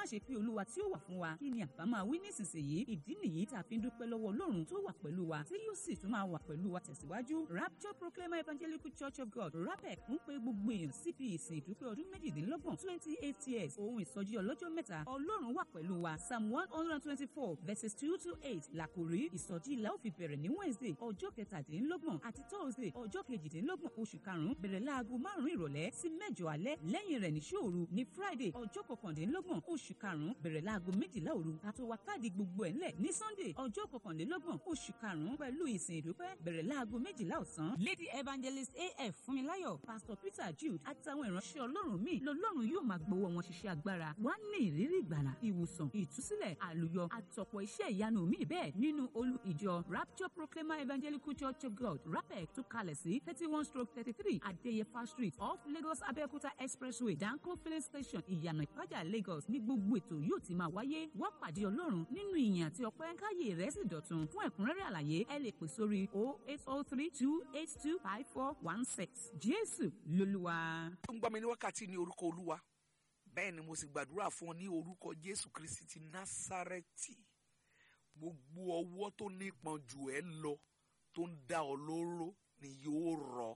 ṣe pé olúwa tí ó wà fún wa kí ni àbá máa wí nísinsìnyí ìdí nìyí tá a fi ń dúpẹ́ lọ́wọ́ ọlọ́run tó wà pẹ̀lú wa tí yóò sì tún máa wà pẹ̀lú wa tẹ̀síwájú rapture proclaimer evangelical church of god rapec ń pe gbogbo èèyàn síbi ìsìn ìdúpẹ́ ọdún méjìdínlọ́gbọ̀n twenty eight years ohun ìsọjí ọlọ́jọ́ mẹ́ta ọlọ́run wà pẹ̀lú wa psalm one hundred and twenty-four verses two to eight làkòrí ìsọjí ilà ó fi bẹ̀rẹ̀ ní wednesday ọjọ́ kẹtàdínlọ́gbọ̀n àti thursday ọjọ́ kejìdínlọ́gbọ̀n oṣù karùn-ún bẹ̀rẹ̀ láago márùn-ún ìrọ̀lẹ́ sí mẹ́jọ alẹ́ lẹ́yìn rẹ̀ ní ṣòru ní friday ọjọ́ kọkàndínlọ́gbọ̀n oṣù karùn-ún bẹ̀rẹ̀ láago méjìlá òru kátó wa káàdì gbogbo ẹ̀ ńlẹ̀ ní sunday ọjọ́ kọkànlélọ́gbọ̀n oṣù karùn-ún pẹ̀lú ìsìn ìdúpẹ́ bẹ̀rẹ̀ láago méjìlá ọ̀sán lady evangelist af fúnmiláyọ̀ pastor peter jude àtàwọn ìránṣẹ́ ọlọ́run míì lọ́lọ́run yóò máa gbowó wọn ṣiṣẹ́ agbára wá ní ìrírí ìgbàlà ìwòsàn ìtúsílẹ̀ àlùyọ àtọ̀pọ̀ iṣẹ́ ìyanu míì bẹ́ẹ̀ nínú olú ìjọ rapture proclaimer evangelical church of god rapec tó kalẹ̀ sí thirty one stroke thirty three adeyefa street off lagos abeokuta expressway danko filling station ìyànà ìpájà lagos ní gbogbo ètò yóò ti máa wáyé wá pàdé ọlọ́run nínú ìyìn àti ọpẹ́ káyé rẹ̀ sì dọ̀tun fún ẹ̀kúnrẹ́rẹ́ àlàyé ẹ lè pè sórí o eight o three two eight two five four one six jésù lolúwa. tó ń gbọ́ mi ní wákàtí ní orúkọ olúwa bẹ́ẹ̀ ni mo sì gbàdúrà fún ọ ní orúkọ jésù kristi ti násárẹ́tì gbogbo ọwọ́ tó nípọn jù ẹ́ lọ tó ń dá ọ lóró ni yóò rọ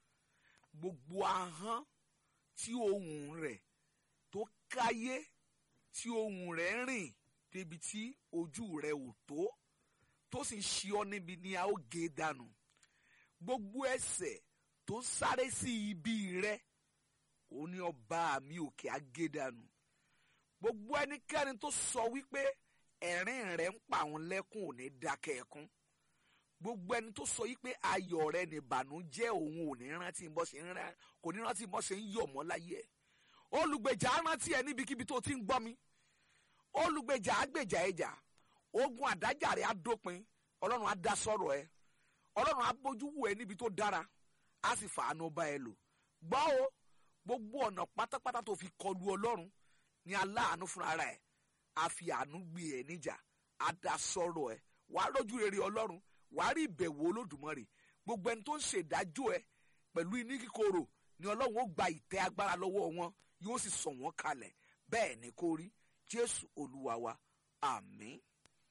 gbogbo ahọ́n tí ohùn rẹ̀ tó káyé tí ohùn rẹ̀ rìn débi tí ojú rẹ̀ ò tó tó sì ń ṣe ọ níbi ni a ó gé dànù gbogbo ẹsẹ̀ tó sáré sí ibi rẹ̀ ó ní ọba mi òkè agédànù gbogbo ẹnikẹ́ni tó sọ wípé ẹ̀rín rẹ̀ ń pa àwọn lẹ́kùn ò ní dákẹ́ ẹkún gbogbo ẹni tó sọ wípé ayọ̀ rẹ̀ ní ìbànújẹ́ òun ò ní rántí bọ́ ṣe ń rán kò ní rántí bọ́ ṣe ń yọ̀ mọ́ láyé ẹ̀ olùgbèjà á rántí ẹ níbikíbi tó ti ń gbọ́ mi olùgbèjà á gbèjà ẹjà ogun àdájà rẹ̀ á dópin ọlọ́run á dá sọ̀rọ̀ ẹ ọlọ́run á bójú wò ẹ níbi tó dára á sì fàánú bá ẹ lò gbọ́ o gbogbo ọ̀nà pátápátá tó fi kọlu ọlọ́run ní aláàánú fúnra rẹ̀ a fi àánú gbé ẹ níjà a dá sọ̀rọ̀ ẹ wà á rójú rere ọlọ́run wà á rí ìbẹ̀wò olódùmarè gbogbo ẹni tó ń ṣèdájọ́ ẹ pẹ̀lú iní kíkorò ni ọlọ́run ó gba ìtẹ́ agbára lọ́wọ́ wọn yóò sì sọ̀ wọ́n kalẹ̀ bẹ́ẹ̀ ni kó rí jésù olúwa wa àmín.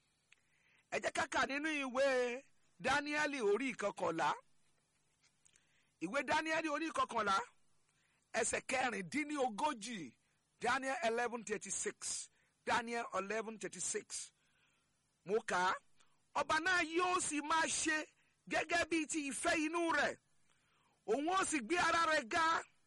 ẹ jẹ́ ká kà nínú ìwé dáníẹ́lì orí ìkọkànlá ìwé dáníẹ́lì orí ìkọkànlá ẹsẹ̀ kẹrìndínlógójì daniel eleven thirty six daniel eleven thirty six mo kà á ọba náà yóò sì máa ṣe gẹ́gẹ́ bíi ti ìfẹ́ inú rẹ̀ òun ó sì gbé ara rẹ̀ ga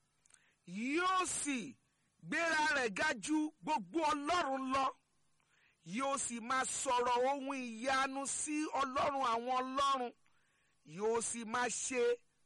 yóò sì gbéra rẹ̀ ga ju gbogbo ọlọ́run lọ yóò sì máa sọ̀rọ̀ ohun ìyanu sí ọlọ́run àwọn ọlọ́run yóò sì máa ṣe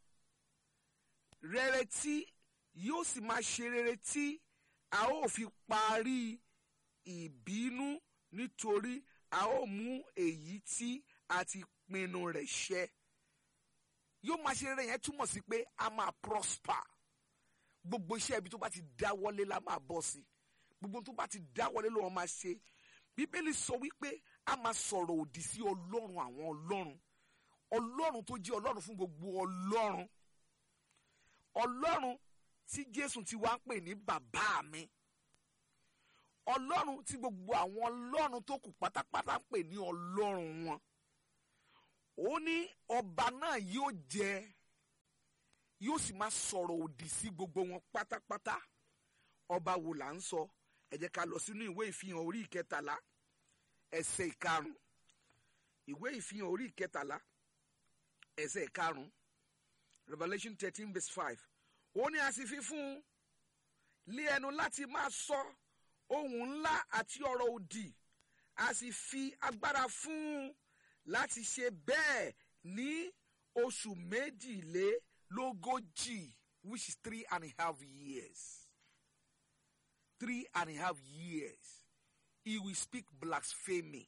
rere tí yóò sì máa ṣe rere tí a ó fi parí ìbínú nítorí a ó mú èyí tí a ti pinnu rẹ̀ ṣẹ. yóò máa ṣe rere yẹn túmọ̀ sí pé a máa prosper gbogbo iṣẹ́ ibi tó bá ti dáwọ́lé la máa bọ́ sí gbogbo tó bá ti dáwọ́lé ló wọ́n máa ṣe bíbélì sọ wípé a máa sọ̀rọ̀ òdì sí ọlọ́run àwọn ọlọ́run ọlọ́run tó jẹ́ ọlọ́run fún gbogbo ọlọ́run ọlọ́run tí jésù ti wá ń pè ní bàbá mi ọlọ́run tí gbogbo àwọn ọlọ́run tó kù pátápátá ń pè ní ọlọ́run wọn ó ní ọba náà yóò jẹ yóò sì máa sọ̀rọ̀ òdì sí gbogbo wọn pátápátá ọba wo là ń sọ ẹ jẹ́ ká lọ sínú ìwé ìfihàn orí ìkẹtàlá ẹsẹ̀ ìkarùn ìwé ìfihàn orí ìkẹtàlá ẹsẹ̀ ìkarùn Revelation thirteen verse five ó ní a sì fi fún un lé ẹnu láti máa sọ ohun ńlá àti ọ̀rọ̀ òdì a sì fi agbára fún un láti ṣe bẹ́ẹ̀ ní oṣù méjìlélógójì which is three and a half years three and a half years he will speak blasphemy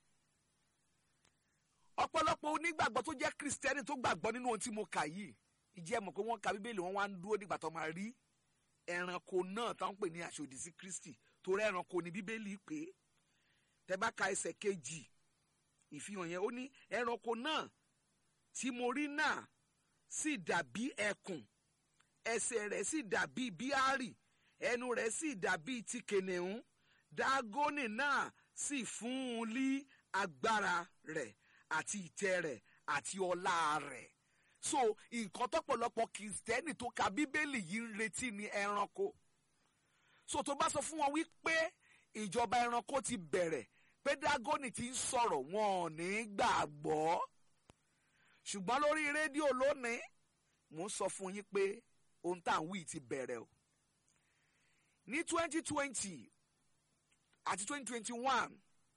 ọ̀pọ̀lọpọ̀ onígbàgbọ́ tó jẹ́ kristẹni tó gbàgbọ́ nínú ohun tí mo kà yìí ìjẹ́ mọ̀ pé wọ́n ka bíbélì wọn wá ń dúró nígbà tó máa rí ẹranko náà tó ń pè ní aṣòdì sí kristi torí ẹranko ni bíbélì pé tẹ́ bá ka ẹsẹ̀ kejì ìfihàn yẹn ó ní ẹranko náà tí mo rí náà sì dàbí ẹkùn ẹsẹ̀ rẹ̀ sì dàbí bíárì ẹnu rẹ̀ sì dàbí ti kènìún dágónì náà sì fún un ní agbára rẹ̀ àti ìtẹ́ rẹ̀ àti ọlá rẹ̀ so nǹkan tọ́pọ̀lọpọ̀ kìrìsìtẹ́nì tó ka bíbélì yìí ń retí ni ẹranko so tó bá sọ fún wọn wípé ìjọba ẹranko ti bẹ̀rẹ̀ pé dágónì ti ń sọ̀rọ̀ wọn ò ní gbàgbọ́ ṣùgbọ́n lórí rédíò lónìí mò ń sọ fún yín pé ohun tá à ń wí ti bẹ̀rẹ̀ o ní twenty twenty àti twenty twenty one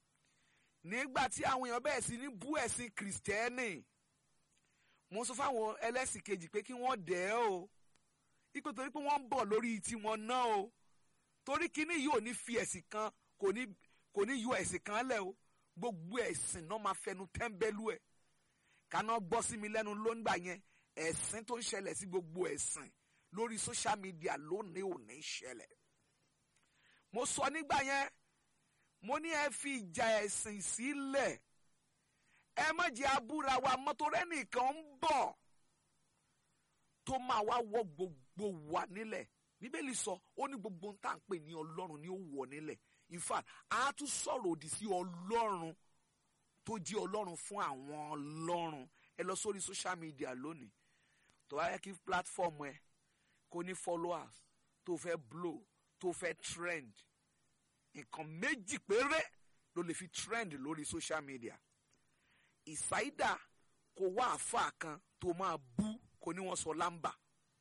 nígbà tí àwọn èèyàn bẹ̀rẹ̀ sí ní bú ẹ̀sìn kìrìsìtẹ́nì mo sọ fáwọn ẹlẹ́sìn kejì pé kí wọ́n dẹ̀ ẹ́ o ipò torí pé wọ́n ń bọ̀ lórí tiwọn náà o torí kíní yìí ò ní fi ẹ̀sìn kan kò ní kò ní yọ ẹ̀sìn kan lẹ̀ o gbogbo ẹ̀sìn náà máa fẹnu tẹ́ńbẹ́lú ẹ̀ kaná gbọ́ sí mi lẹ́nu ló ń gbà yẹn ẹ̀sìn tó ń ṣẹlẹ̀ sí gbogbo ẹ̀sìn lórí social media lónìí ò ní ṣẹlẹ̀ mo sọ nígbà yẹn mo ní ẹ fi ìjà ẹ̀sìn sílẹ̀ ẹ má jẹ́ abúra wa mọ́tòrẹ́ nìkan ń bọ̀ tó máa wá wọ gbogbo wa nílẹ̀ bíbélì sọ ó ní gbogbo tá à ń pè ní ọlọ́run ni ó wọ̀ nílẹ̀ in fact a tún sọ̀rọ̀ òdì sí ọlọ́run tó jẹ́ ọlọ́run fún àwọn ọlọ́run ẹ lọ sórí social media lónìí tó wá yẹ kí platform ẹ kó ní followers tó fẹ́ blow tó fẹ́ trend nǹkan méjì péré ló lè fi trend lórí social media ìsáídà kò wá àáfàá kan tó máa bú kò ní wọ́n sọ lámbà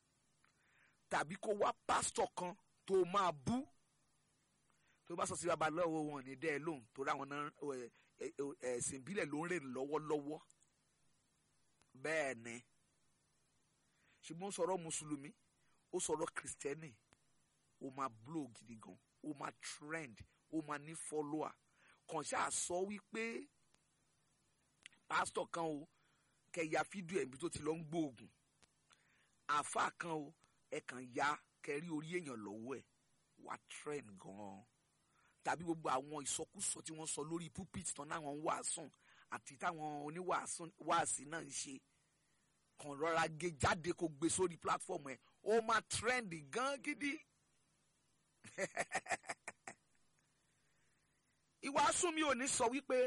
tàbí kó wá pásítọ̀ kan tó máa bú tó bá sọ sí babaláwo wọn ní dẹ́ ẹ lóhùn tó ráwọn náà ẹ̀sìn ìbílẹ̀ ló ń rìn lọ́wọ́lọ́wọ́ bẹ́ẹ̀ ni ṣùgbọ́n ó sọ̀rọ̀ mùsùlùmí ó sọ̀rọ̀ kìrìsìtẹ́nì ó máa blow gidi gan ó máa trend ó máa ní follower kàn ṣáà sọ wípé pásítọ̀ kan o kẹ̀yà fídíò ẹ̀mí tó ti lọ ń gbóògùn àáfàá kan o ẹ kàn ya kẹrí orí èèyàn lọ́wọ́ ẹ̀ wá trend gan-an tàbí gbogbo àwọn ìsọkúsọ tí wọ́n sọ lórí pulpit tán náà wọ́n wàásùn àti táwọn oníwàásí náà ń ṣe kàn rọra gé jáde kó gbé sórí platform ẹ̀ ó máa trend gan gidi ìwàásù mi ò ní sọ wípé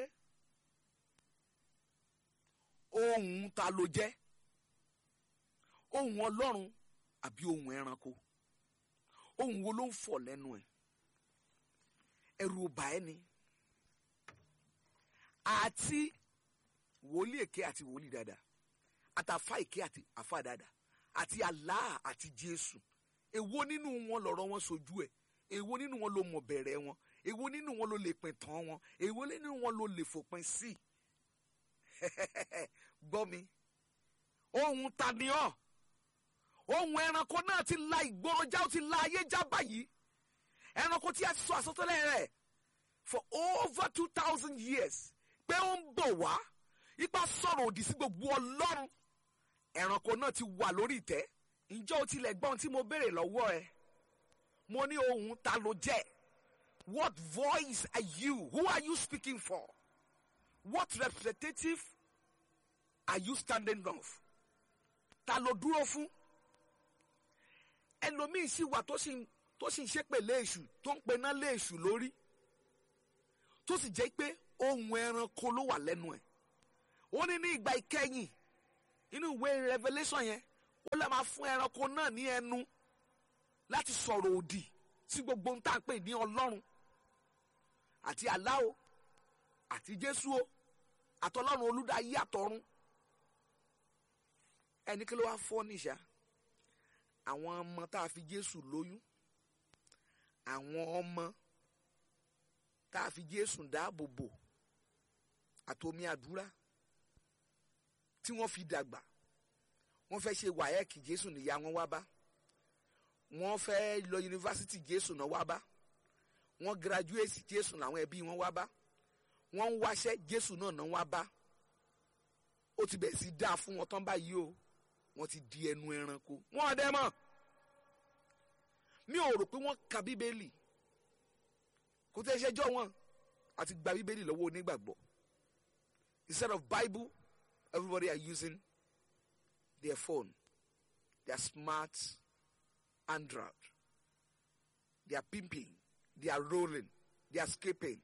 ohun ta ló jẹ́ ohun ọlọ́run àbí ohun ẹranko ohun wo ló ń fọ̀ lẹ́nu ẹ̀ ẹ̀rù ọba ẹ̀ ni àti wòlíì èké àti wòlíì dáadáa àtàfà èké àti àfà dáadáa àti Allah àti Jésù èwo nínú wọn lọ̀rọ̀ wọn sojú ẹ̀ èwo nínú wọn ló mọ̀ bẹ̀rẹ̀ wọn èwo nínú wọn ló lè pin tán wọn èwo nínú wọn ló lè fòpin sí gbọ́ mi ohun ta ni ọ́ ohun ẹranko náà ti la ìgboro já ó ti la ayé já báyìí ẹranko tí a ti sọ àsọtẹ́lẹ̀ rẹ̀ for over two thousand years pé ó ń bọ̀ wá ipa sọ̀rọ̀ òdì sí gbogbo ọlọ́run ẹranko náà ti wà lórí ìtẹ́ ǹjẹ́ o tilẹ̀ gbọ́n tí mo béèrè lọ́wọ́ ẹ mo ní ohun ta ló jẹ́ what voice are you who are you speaking for what representative are you standing of ta ló dúró fún ẹlòmíì sì wà tó sì tó sì ń ṣépè léèṣù tó ń pená léèṣù lórí tó sì jẹ́ pé ohun ẹranko ló wà lẹ́nu ẹ̀ ó ní ní ìgbà ìkẹyìn inú ìwé Revelation yẹn ó lè máa fún ẹranko náà ní ẹnu láti sọ̀rọ̀ òdì sí gbogbo ohun tá à ń pè ní ọlọ́run àti Allah o àti Jésù o àtọlọ́run olùdáyé àtọ̀run ẹni kí ló wá fọ́ níṣà àwọn ọmọ tá a fi Jésù lóyún àwọn ọmọ tá a fi Jésù dáàbò bò àtomi àdúrà tí wọ́n fi dàgbà wọ́n fẹ́ ṣe wáyẹ́ẹ̀kì Jésù níyà wọn wá bá wọ́n fẹ́ lọ yunifásitì Jésù náà wá bá wọ́n gírájúwèsì Jésù làwọn ẹbí wọn wá bá wọ́n ń wáṣẹ́ Jésù náà náà wá bá ó ti bẹ̀rẹ̀ sí dáa fún wọn tán báyìí o wọ́n ti di ẹnu ẹranko wọ́n ọdẹ mọ̀ mi ò rò pé wọ́n ka bíbélì kò tẹ́ ṣẹjọ́ wọn àti gba bíbélì lọ́wọ́ onígbàgbọ́ instead of Bible everybody are using their phone their smart android they are pimping they are rolling they are escaping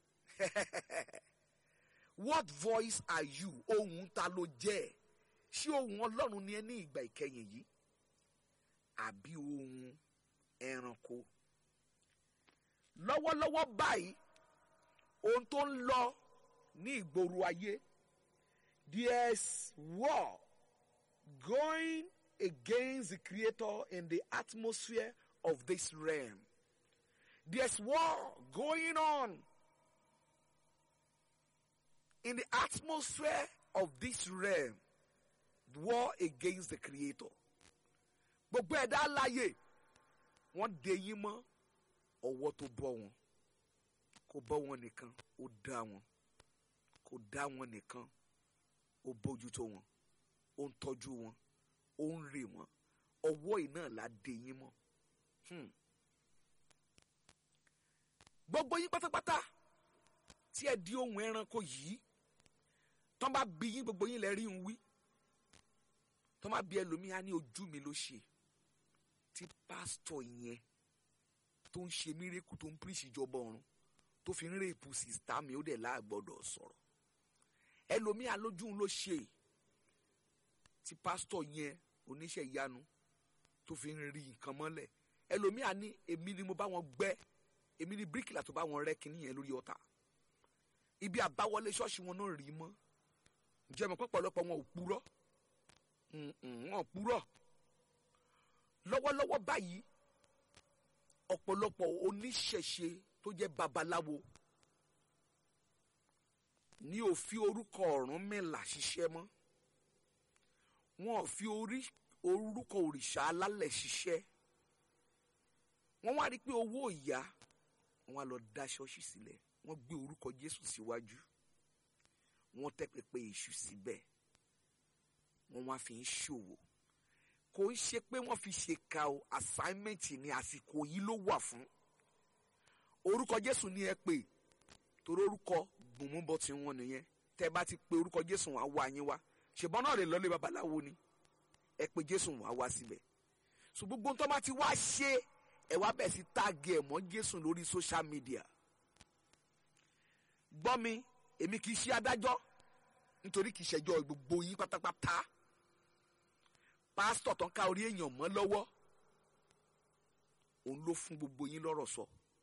what voice are you ohun ta ló jẹ́ ṣé ohun ọlọ́run ni ẹ ní ìgbà ìkẹyìn yìí àbí ohun ẹranko lọ́wọ́lọ́wọ́ báyìí ohun tó ń lọ ní ìgboro ayé there's war going against the creator in the atmosphere of this realm there's war going on in the atmosphere of this realm war against the creator gbogbo ẹ̀dá láyè wọ́n de yín mọ́ ọwọ́ tó bọ́ wọn kò bọ́ wọn nìkan ó dá wọn kò dá wọn nìkan ó bójútó wọn ó ń tọ́jú wọn ó ń rè wọn ọwọ́ yìí náà la de yín mọ́ hmm. gbogbo yín pátápátá tí ẹ di ohun ẹranko yìí tán bá bí yín gbogbo yín lẹ rí ń wí tán bá bí ẹlòmíín á ní ojú mi ló ṣe tí pásítọ̀ yẹn tó ń ṣe mírèkù tó ń píríṣì ìjọba ọ̀run tó fi ń rèépù sìstá mi ó dẹ̀ láàgbọ́dọ̀ sọ̀rọ̀ ẹlòmíín alójú ló ṣe tí pásítọ̀ yẹn oníṣẹ́ ìyanu tó fi ń rí nǹkan mọ́lẹ̀ ẹlòmíín á ní èmi ni mo bá wọn gbẹ́ èmi ni bíríkìlà tó bá wọn rẹ́ kinní yẹn lórí ọ̀tà ibi àbáwọlé ṣọ́ọ̀ṣì wọn náà rí mọ́ ǹjẹ́ mọ̀ pọ̀pọ̀lọpọ̀ wọn ò purọ́ wọn ò purọ́ lọ́wọ́lọ́wọ́ báyìí ọ̀pọ̀lọpọ̀ oníṣẹ̀ṣe tó jẹ́ babaláwo ní ò fi orúkọ Ọ̀rúnmìlà ṣiṣẹ́ mọ́ wọn ò fi orúkọ òrìṣà alálẹ̀ ṣiṣẹ́ wọ́n wá rí i pé owó ìyá wọn á lọ dá ṣọ́ọ̀ṣì sílẹ̀ wọ́n gbé orúkọ Jésù síwájú wọ́n tẹ́ pẹpẹ èṣù síbẹ̀ wọ́n wá fi ń ṣòwò kò ń ṣe pé wọ́n fi ṣèkà o assignment ní àsìkò yìí ló wà fún orúkọ Jésù ni ẹ pè torí orúkọ gbùnmúbọ tí wọ́n nìyẹn tẹ́ bá ti pe orúkọ Jésù wá wá yín wá ṣùgbọ́n náà lè lọlé babaláwo ni ẹ pe Jésù wá wá síbẹ̀ so gbogbo tó bá ti wá ṣe ẹ wá bẹ̀ sí táàgì ẹ̀ mọ́ Jésù lórí social media gbọ́ mi èmi kì í ṣe adájọ́ nítorí kì í ṣẹjọ́ gbogbo yín pátápátá pásítọ̀ tó ń ká orí èèyàn mọ́ lọ́wọ́ òun ló fún gbogbo yín lọ́rọ̀ sọ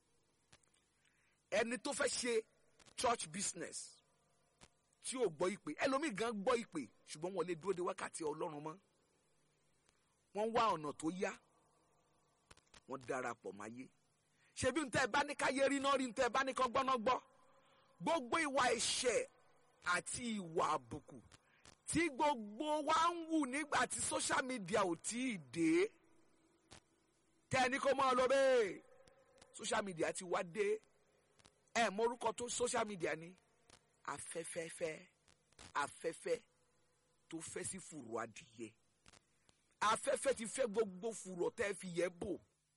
ẹni tó fẹ́ ṣe church business tí ò gbọ́ ìpè ẹlòmíì gan gbọ́ ìpè ṣùgbọ́n wọn lè dúró de wákàtí ọlọ́run mọ́ wọ́n wá ọ̀nà tó yá wọ́n darapọ̀ máyé ṣebí ntẹ́ ẹ bá ní káyé rí náà rí ntẹ́ ẹ bá ní kán gbọ́ná gbọ́ gbogbo ìwà ẹ̀ṣẹ̀ àti ìwà àbùkù tí gbogbo wa ń wù nígbà tí social media ò tí ì dé tẹ́ni kó máa lọ bẹ́ẹ̀ social media ti wá dé ẹ mọ orúkọ tó social media ni afẹ́fẹ́fẹ́ afẹ́fẹ́ tó fẹ́ sí fùrọ̀ adìyẹ afẹ́fẹ́ ti fẹ́ gbogbo fùrọ̀ tẹ́ fi yẹ bò.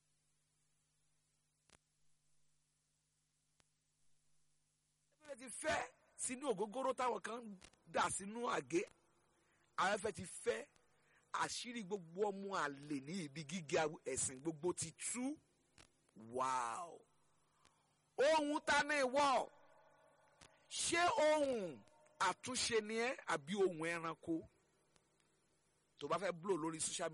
afẹ́fẹ́ ti fẹ́ sínú ògógóró táwọn kan dà sínú àgé afẹ́fẹ́ ti fẹ́ àṣírí gbogbo ọmọ àlè ní ibi gíga ẹ̀sìn gbogbo ti tú wáò ohun ta ni ìwọ ṣé ohun àtúnṣe ni ẹ àbí ohun ẹranko tó bá fẹ́ blow lórí social media.